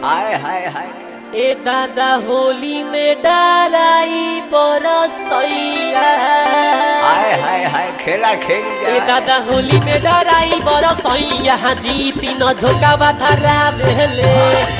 हाय हाय हाय ए दादा होली में डराई बरसैया हाय हाय हाय खेला खेल ए दादा होली में डराई बरसैया जीती न झोका बाधरा भेले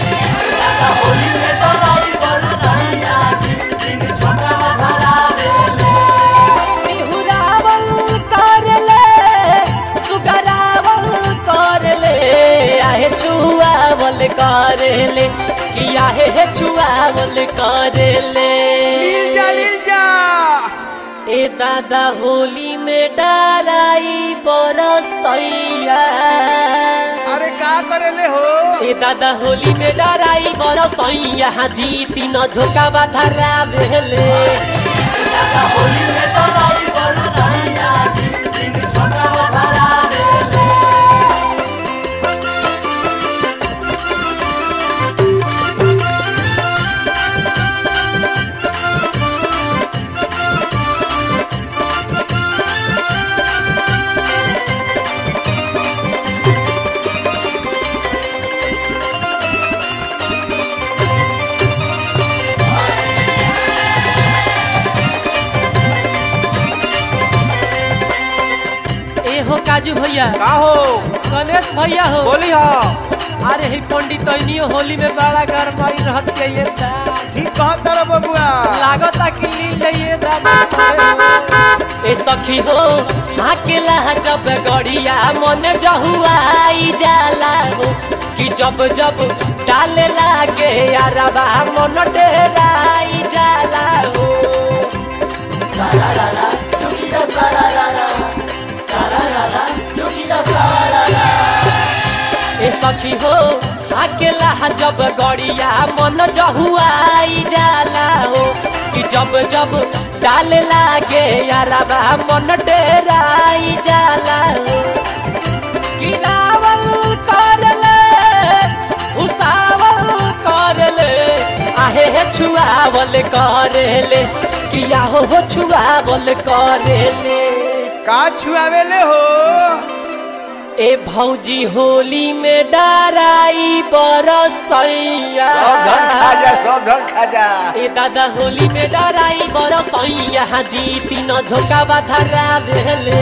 बिहुरावल करले सुगरावल करले आहे छुआवल करले कि आहे हे छुआवल करले लील जा लील जा ए दादा होली में डराई बरसैया अरे का करेले हो ए दादा होली में डराई बरसैया जीती न झोका बाधरा भेले ए हो काजू भैया का हो गणेश भैया हो बोली हो अरे ही पंडित तैनियो होली में बड़ा गरमाई रहत के ये दा ठीक कहत तारा बबुआ लागता कि लील ये दादा ए सखी हो हाकेला जब गड़िया मन जहुआई जाला हो कि जब जब डाले लागे यारबा मन डेराई जाला हो ए सखी हो अकेला जब गड़िया मन जहुआई जाला हो कि जब जब डाले लागे यारबा मन डेराई जाला हो गिरावल करले उसावल करले आहे हे छुआवल करले किया हो हो छुआवल करले का छुआवेले हो ए भौजी होली में डराई बरसैया सब धन खा जा सब धन खा जा ए दादा होली में डराई बरसैया जीती न झोका बाधरा भेले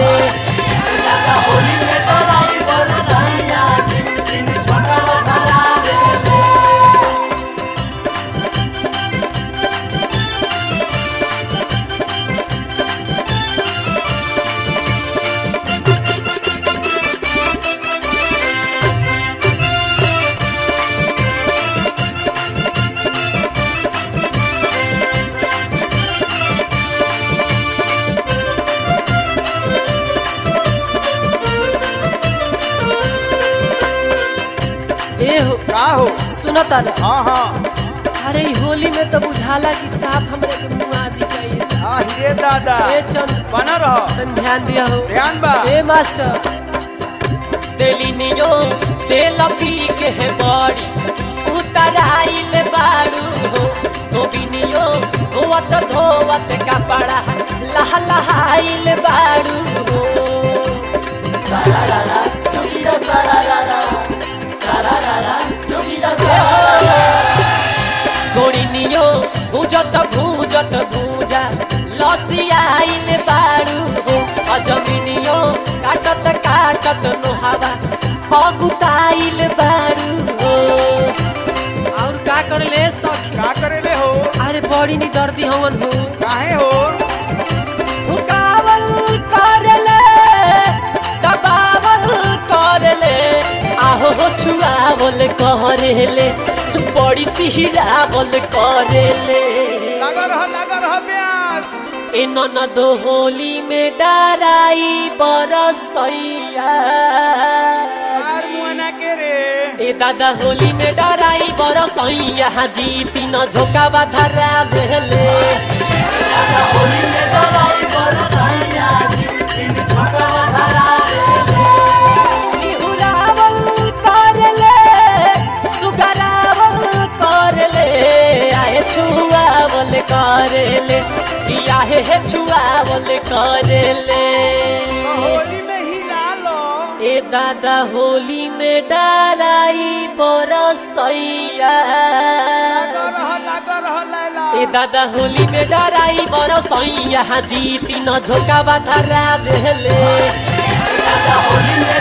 ए हो का हो सुनो तारे हाँ हाँ अरे ई होली में तो बुझाला कि साफ हमरे के मुंह आदि चाहिए हाँ हीरे दादा ए चंद बना रहो तन ध्यान दिया हो ध्यान बा ए मास्टर तेली नियो तेल पी के है बड़ी उतराइल बाड़ू हो धोबिनियो धोवत धोवत कपड़ा लह लहाइल बाड़ू हो गोड़िनियो भूजत भूजत भूजा लसियाइल बाड़ू हो अजमिनियो काटत काटत नोहावा अगुताइल बाड़ू हो और का करले सखी का करेले हो अरे बड़ी नी दर्दी हवन हो काहे हो हुकावल करले दबावल करले आहो हो छुआवल करले बड़ी सिहरावल करले लगा रह लगा रह प्यास ए ननद होली में डराई बरसैया यार मुआना के रे ए दादा होली में डराई बरसैया जीती न झोका बाधरा भेले बिहुरावल करले सुगरावल करले आए छुआवल करले आए हे छुआवल करले होली में ही ला लो ए ए दादा होली में डराई बरसैया लागो रह लागो रह लैला ए दादा होली में डराई बरसैया जीती न झोका बाधरा बेले होली में